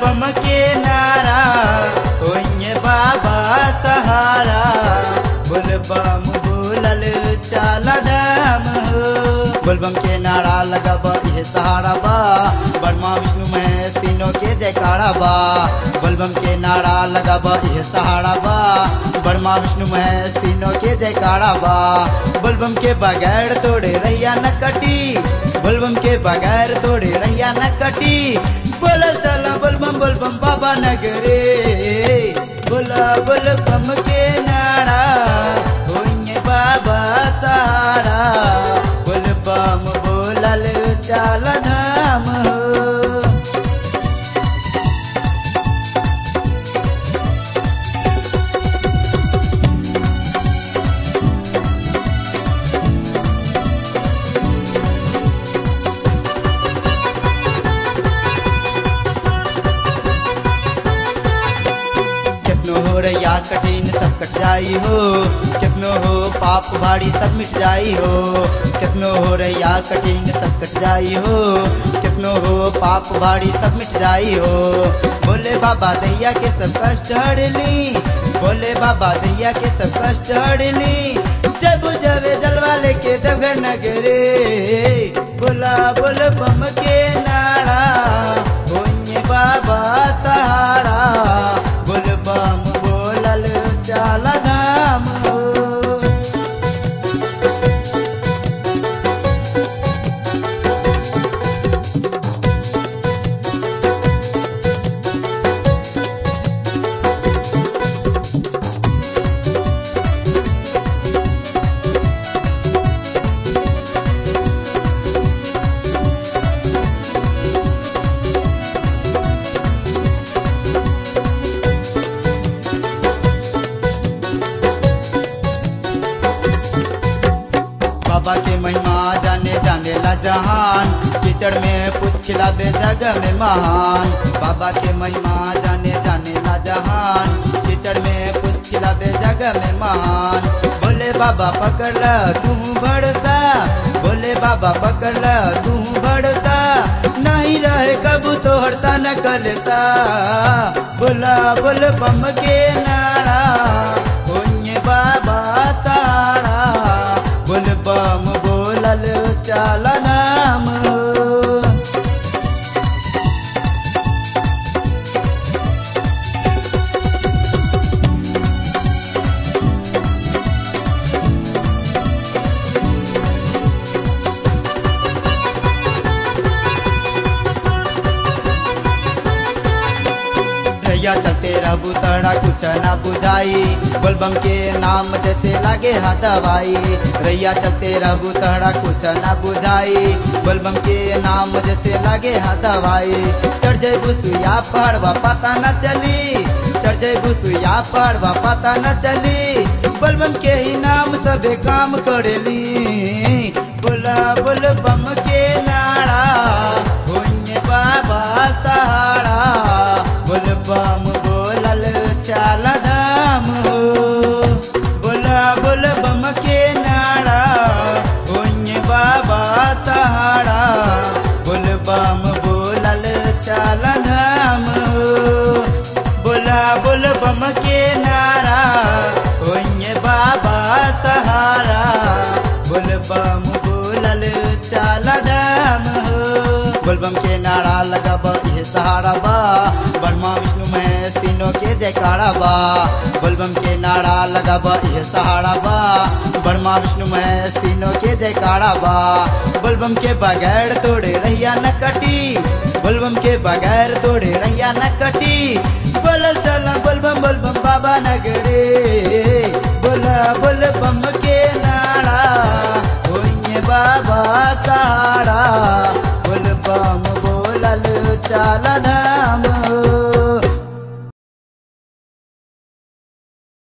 बम के नारा होइए बाबा सहारा बोल बम बोलल चाल धाम हो बोलबम के नारा लगब ये सहारा बा ब्रह्मा विष्णु महेश तीनों के जयकारा बा बोलबम के नारा लगब ये सहारा बा ब्रह्मा विष्णु महेश तीनों के जयकारा बा बोलबम के बगैर तोड़े रैया न कटी बोलबम के बगैर तोड़े रैया न कटी बोलल चला बोलबम बोलबम बाबा नगरे बोला बोलबम के नारा होइए बाबा सहारा बोलबम बोलल चाल धाम हो कितनो हो रैया कठिन सब कट जाई हो कितनो हो पाप भारी सब मिट जाई हो कितनो हो रैया कठिन सब कट जाई हो कितनो हो पाप भारी सब मिट जाई हो बोले बाबा दैया के सब कष्ट हर ली बोले बाबा दैया के सब कष्ट हर ली जब जब जलवा लेके जगह नगरे बोला बोल बम के नारा होइए बाबा सहारा बोल बम बोलल चाल धाम हो बाबा के महिमा जाने जाने ला जहान कीचड़ में पुष्प खिलावे जग में महान बाबा के महिमा जाने जाने ला जहान कीचड़ में पुष्प खिलावे जग में महान बोले बाबा पकड़ ल तू भरोसा बोले बाबा पकड़ ल तू भरोसा नहीं रहे कबू तो हरता न कलसा बोला बोल बम के नारा होइए बाबा सारा बोल बम बोलल चाल नाम हो रैया चलते रहू तड़ा कुछ ना बुझाई बोलबम के नाम जैसे लागे हा दवाई रैया चलते रहू तड़ा कुछ ना बुझाई बोलबम के नाम जैसे लागे हा दवाई चढ़ जाए बुसुया पड़वा पता न चली चढ़ जाए बुसुया पड़वा पता न चली बोलबम के ही नाम सबे काम करेली बोला बोल बम के नारा होइए बाबा सहारा बोल बम बोलल चाल धाम हो बोला बोल बम के नारा होइए बाबा सहारा बोल बम बोलल चाल धाम हो बोला बोल बम के नारा होइए बाबा सहारा बोल बम बोलल चाल धाम हो बोलबम के नारा लगब ये सहारा बा ब्रह्मा विष्णु महेश तीनों के जयकारा बा बोलबम के नारा लगब ये सहारा बा ब्रह्मा विष्णु महेश तीनों के जयकारा बा बोलबम के बगैर तोड़े रैया न कटी बोलबम के बगैर तोड़े रैया न कटी बोलल चला बोलबम बोलबम बाबा नगरे बोला बोल बम के नारा होइए बाबा सहारा बोल बम बोलल चाल धाम